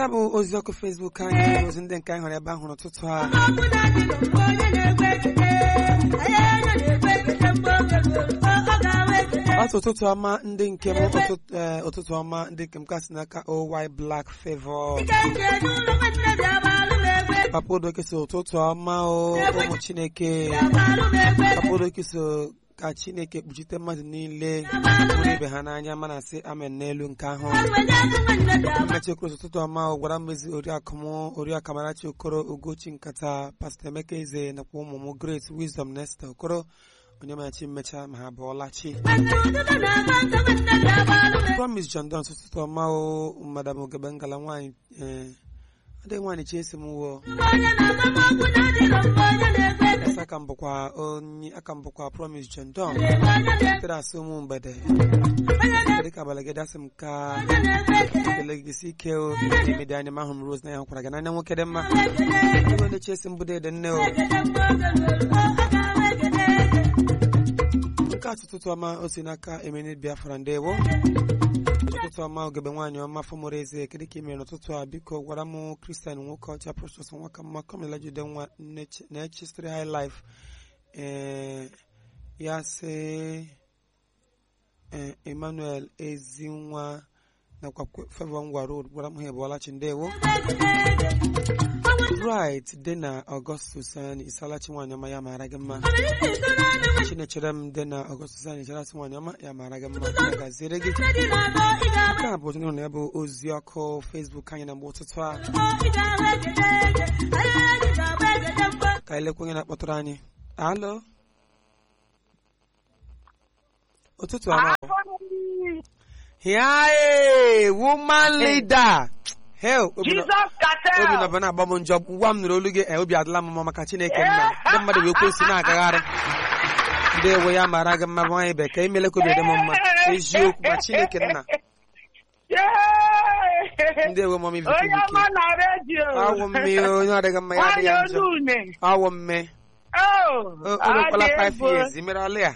ya bụ ozi ọkụ Facebook anyị ozi ndị nke anyị hụrụ ebe ahụ n'ụtụtụ a ọtụ ụtụtụ ọma ndị nke m ụtụtụ ee, ụtụtụ ọma ndị nke m kasị n'aka oy black favor papa odoke so ụtụtụ ọma o ụmụ chineke papa odoke so ka chineke kpuchite mmadụ niile hụrụ ibe ha n'anya mana sị amen n'elu nke ahụ mmechi okoro ụtụtụ ọma o gwara mmezi oriakụ m oriakụ amarachi okoro ugochi nkata pastọ emeka eze nakwa ụmụ m grace wisdom nesta okoro onye machi mmecha ma ha bụọla chi promise john don ụtụtụ ọma o madam ogebe ngala nwaanyị ee adịghị nwaanyị chi esi m wuo Yes, aka m bụkwa onye aka m bụkwa promise john don tere asị ụmụ mgbede dịka abalị gị dasị m ka ekele gị si ike o emedi anya m ahụ m rose na ya hụkwara gị n'anya nwoke dị mma ego ndị chesi m bụdo ede nne o nke a ụtụtụ ọma o si n'aka emeni biafra ndewo ụtụtụ ọma ogebe nwaanyị ọma fọmụrụ eze kedu ka ị mere n'ụtụtụ a biko gwara m kristian nwoke ọcha precious nwaka mma kọmela jide nwa na-echistri high life ee ya sị ee emmanuel ezinwa nakwa favor ngwa road gwara m ha ebuolachi ndewo right dị na ọgọstus anyị isalachi nwaanyị ọma ya mara gị mma chinechere m dị na ọgọstus anyị isalachi nwaanyị ọma ya mara gị mma ya gaziere gị nke a bụ otu na ya bụ ozi ọkụ facebook anyị na mgbe ụtụtụ a ka anyị lekwa onye na-akpọtụrụ anyị alo ụtụtụ ọma ya ee woman leader hell obi nọ- Jesus cartel. obi nọba na-agba m njọ ngwa m nụrụ olu gị eh, obi adịla m mma maka chineke nna ndị mmadụ wee kwesị na-agagharị ndị ewe ya mara gị mma nwaanyị bekee imele ka obi dị m mma eziokwu ma chineke nna Yay! ndị ewe mọm onye ivike ọma na redio awụ mme onye ọdịghị mma ya adịghị nwanyị njọ olu une awụ mme Oh, o o nwekwala adị 5 egwu. years imere ọlị ya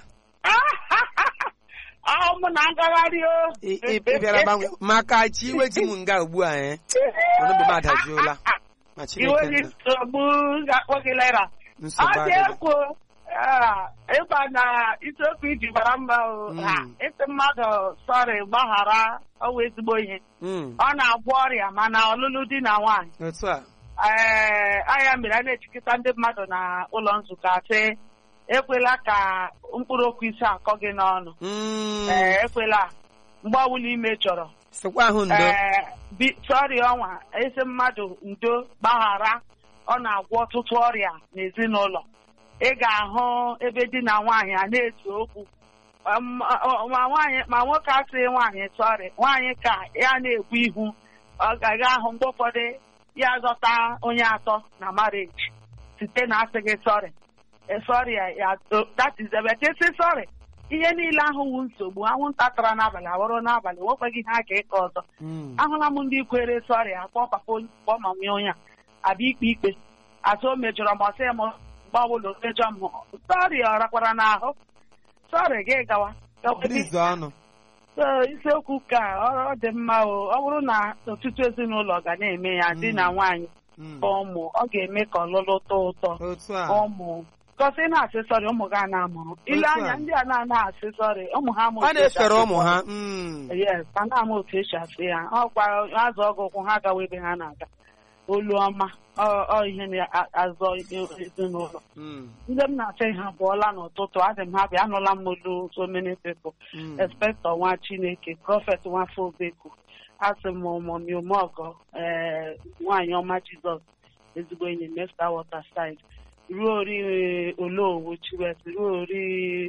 Ahụ m na ngagharị o Ị- ị- ị bịara gbanwe maka chi iwe ji m nga ugbu a eh ọnụbe m adajuola ma iwe chineke gị nna nsogbu ga-akpọ gị lera ọ nsogbu dị adịghị egwu Ah, ịba na isiokwu iji bara mma o Mm. Ah, ịsị mmadụ sọrị gbaghara ọwụ ezigbo ihe Mm, ọ na-agwọ ọrịa mana ọlụlụ di na nwaanyị otu a ee anya mere a na-echikọta ndị mmadụ na ụlọ nzukọ asị ekwela ka mkpụrụ okwu isi akọ gị n'ọnụ Mm, ee ekwela mgbe ọbụla ime chọrọ sịkwa ahụ ndo ee bi sọrị ọnwa ezi mmadụ ndo gbaghara ọ na-agwọ ọtụtụ ọrịa n'ezinụlọ ị ga-ahụ ebe di na nwaanyị a na-ese okwu Um, ọ- ma nwaanyị ma nwoke asịghị nwaanyị sọrị nwaanyị ka ya na-ekwu ihu ọ gaghị ahụ mgbe ụfọdụ ya zọta onye atọ na marriage site na asịghị sọrị sọrị ya that is ebe kesi sọrị ihe niile ahụ wu nsogbu anwụnta tara n'abalị awụrụ n'abalị nwekwaghị ihe a ka ịkọ ọzọ Mm, ahụla m ndị kwere sọrị akpọ papa onye kpọọ ma nwee onye a abịa ikpe ikpe asị o mejọrọ m ọsị m gbawụlụ mejọ m sọrị ọ rakwara n'ahụ sọrị gị gawa Brize ọnụ So, isiokwu ka ọ dị mma o ọ bụrụ na ọtụtụ ezinụlọ ga na-eme ya di na nwaanyị Mm, bụ ụmụ ọ ga-eme ka ọlụlụ tọọ ụtọ otu a ụmụ kọsị na-asị sọrị ụmụ ga na-amụrụ ile Otu a. anya ndị a na-ana asị sọrị ụmụ ha ma ọ otu esi na-efere asị ụmụ sọrị. ha mm, yes a na-ama otu esi asị ya ọkwa azụ ọgụ ụkwụ ha gawa ebe ha na-aga olu ọma ọ ọ ihe na-azọ ezinụlọ mm, ndị m na-asị ha bụọla n'ụtụtụ adị m ha bịa anụla m olu so many people mm. expectọ nwa chineke prọfet nwafọ obeku asị m ụmụmi umeọgọ ee nwaanyị ọma jizọs ezigbo enyi m esta waterside ruo ori olowo chiwet ruo ori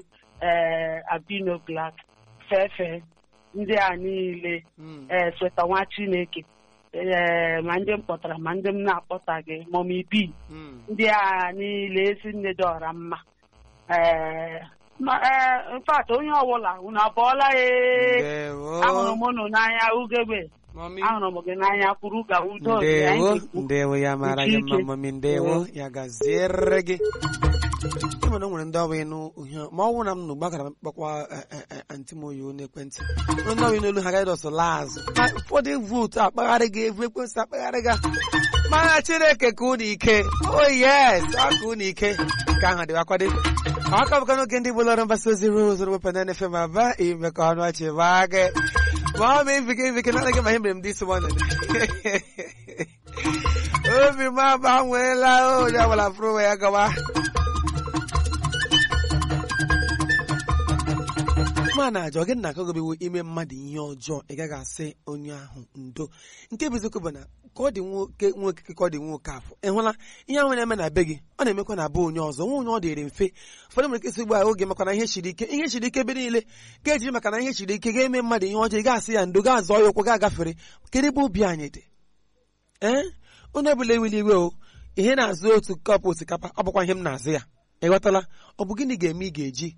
ee abino black fefe ndị a niile Mm. ee sweta nwa chineke ee ma ndị m kpọtara ma ndị m na-akpọtaghị mọmi bi Mm. ndị a niile ezi nne dị ọra mma ee ma ee infat onye ọbụla unu abụọla ee Ndewo. ahụrụ m unu n'anya ugegbe Mami. ahụrụ m gị n'anya kwuru ka udo dị anyị ndewo ga-ekwu. ndewo ya mara gị mma Uche ike. mami ndewo ya gaziere gị ịma na o nwere ndị ọwa ịnụ uhie ma ọ bụrụ na m nụ gbagara m kpọkwa antị m oyi n'ekwentị ndị ọwa n'olu ha gaghị ọsọ laa azụ ma ụfọdụ vootu akpagharị gị evu ekwensị akpagharị ga mana chineke ka unu ike o yes ọ ka unu ike nke ahụ dịwa kwado aka bụka n'oge ndị bụlọrọ mgbasa ozi rose rwepụ na nfe ma ba ime ka ọnụ ọchị baa gị ma ọ ma ibike ibike na anaghị ma ihe mere m dị isi mọnụ obi m agbanweela onye ọbụla fụrụ onwe ya gawa ma na-ajọ gị na akagobewo ime mmadụ ihe ọjọọ ị gaghị asị onye ahụ ndo nke bụ eziokwu bụ na ka ọ dị nwoke nwoke ka ọ dị nwoke afọ ị hụla ihe ahụ na-eme na be gị ọ na-emekwa na be onye ọzọ nwa onye ọ dịrị mfe ụfọdụ nwere ike isi ugbu a oge maka na ihe siri ike ihe siri ike ebe niile ga-eji maka na ihe siri ike ga-eme mmadụ ihe ọjọọ ị ga-asị ya ndo ga-azọ ya ụkwụ ga-agafere kedu ebe obi anyị dị ee onye ọbụla ewili iwe o ihe na-azụ otu kọpụ osikapa ọ bụkwa ihe m na-azụ ya ịghọtala ọ bụ gịnị ga-eme ị ga-eji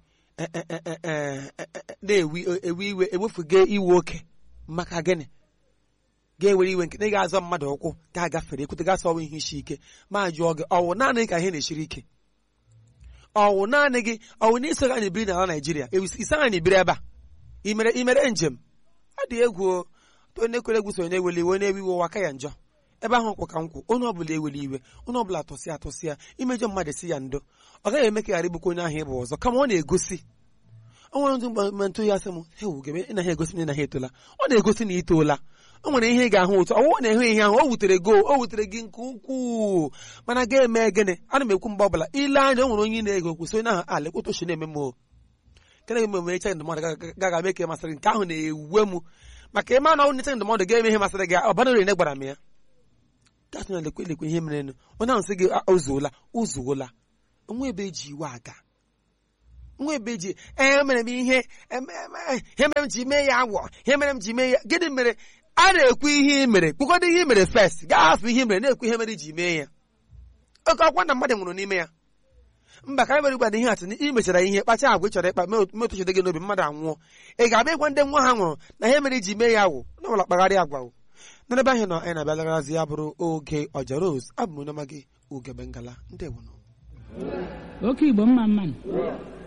na-ewe iwe ewefuga iwe oke maka gịnị ga-ewere iwe nke na ị ga-azọ mmadụ ụkwụ ga-agafere ekwute ga asọwa ihe isi ike ma jụọ gị ọwụ naanị ka ihe na-esiri ike ọwụ naanị gị ọwụ na iso anyị biri n'ala Naịjirịa isi anyị biri ebe a imere imere njem ọ dị egwu onye kwere egwu so onye eweli iwe onye ewe iwe ụwa ka ya njọ ebe ahụ kwụ ka nkwụ onye ọbụla eweli iwe onye ọbụla atụsịa atụsịa imejọ mmadụ si ya ndo ọ gaghị eme ka ghara ibukwa onye ahụ ịbụ ọzọ kama ọ na-egosi o nwere ndị mgbe ntụ ya sị m hewu gebe ị naghị egosi na ị naghị etola ọ na-egosi na itoola o nwere ihe ị ga-ahụ ụtọ ọwụwa na-ehụ ihe ahụ o wutere go o wutere gị nke ukwuu mana ga-eme gịnị ana m ekwu mgbe ọbụla ile anya o nwere onye ị na-ego kwụsị onye ahụ a lekwụta ochi na-eme m o kene eme eme eche ndụmọdụ gaga eme ka masịrị nke ahụ na-ewe m maka ịma na ọ neche ndụmọdụ ga-eme ihe masịrị gị ọ badoro ne gwara m ya gasị na lekwe lekwe ihe mere onye ahụ sị gị ozuola ozuola nwa ebe eji iwe aga nwa ebe ji ee mere m ihe ihe mere m ji mee ya agwọ ihe mere m ji mee ya gịnị mere a na-ekwu ihe ị mere kpụkọdo ihe ị mere fest gaa hafụ ihe mere na-ekwu ihe mere ji mee ya oke ọkwa na mmadụ nwụrụ n'ime ya mba ka mere gbada ihe atụ na ị mechara ihe kpacha agwa ị chọrọ ịkpa metụchide gị n'obi mmadụ anwụọ ị ga-abịa ịgwa ndị nwa ha nwụrụ na ihe mere ji mee ya wụ na ọbụla kpagharị agwa n'ebe ahụ nọ anyị na-abịalagarazi ya bụrụ oge ọja rose abụ m onye ọma gị ugebe ngala ndewonụ oke igbo mma mmanụ